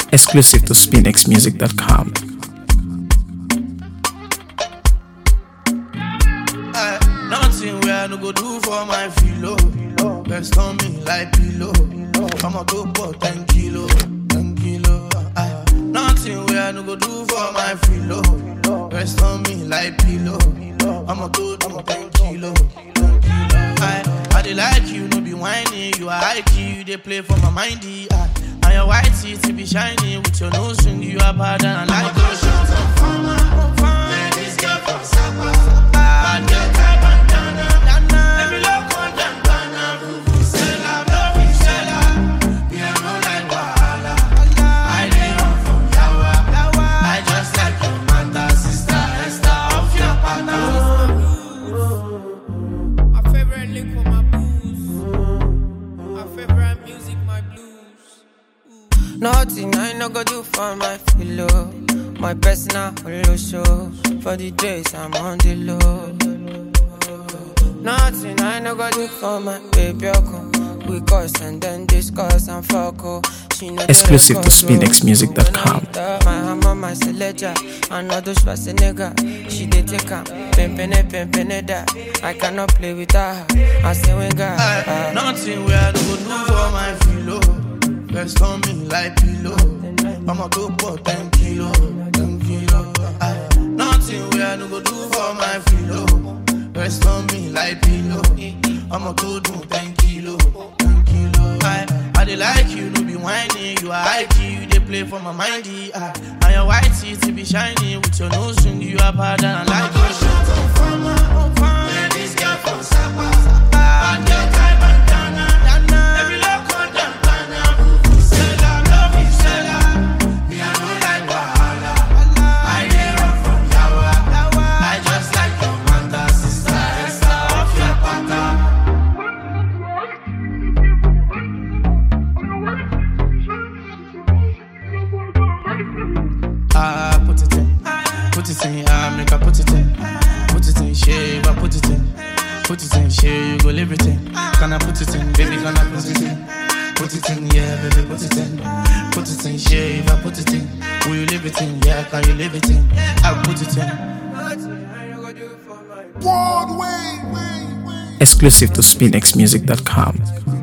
Exclusive to SpinXMusic.com. Aye, Nothing where I no go do for my filo. Rest on me like pillow. I'ma go for 10 kilo, 10 kilo. Aye, Nothing where I no go do for my filo. Rest on me like pillow. I'ma go do 10 kilo, 10 kilo. Aye, I dey like you, no be whiny. You are high key, you dey play for my mindy. Aye, And your white teeth be shiny with your nose ring. You are bad and I like those shots. Man, this girl from Sapa. Bad girl, tie bandana. Let me look on them, banana. Vuvuzela, vuvuzela. Me, I no like wahala. I dey run from yawa. I just like your mother, sister, Esther, off your pattern. My favorite lick for my booze. My favorite music, my blues. Nothing I no go do for my pillow. My personal holo show. For the days I'm on the low. Nothing I no go do for my baby. Oko. We cuss and then discuss and fuck. Oh. She know the Exclusive to record, so SpinXMusic.com. when I enter My hammer, my selector, another Schwarzenegger. She dey take her, pimpin' pimpin' that. I cannot play with her. I say when God. Aye, Nothing where I no go do for my filo. Rest on me like pillow. I'ma go for 10 kilo, 10 kilo. Aye, Nothing where I no go do for my filo. Rest on me like pillow. I'ma go do 10 kilo, 10 kilo. Aye, I dey like you, no be whiny. You are high key, you dey play for my mindy. Aye, And your white teeth be shiny with your nose ring. You are bad and I like your shot. Man, this girl from Sapa. Bad girl, tie bandana. Let me look on them, banana. Vuvuzela, vuvuzela. Me, I no like wahala. I dey run from yawa. I just like your mother, sister, Esther, off your pattern. Ah, put it in, put it in, ah, make I put it in, put it in, shave, I put it in, put it in, shave, you go live it in. Can I put it in, baby, can I put it in? Put it in, yeah, baby, put it in, put it in, shave, I put it in. Will you live it in? Yeah, can you live it in? I put it in. Exclusive to SpinXMusic.com.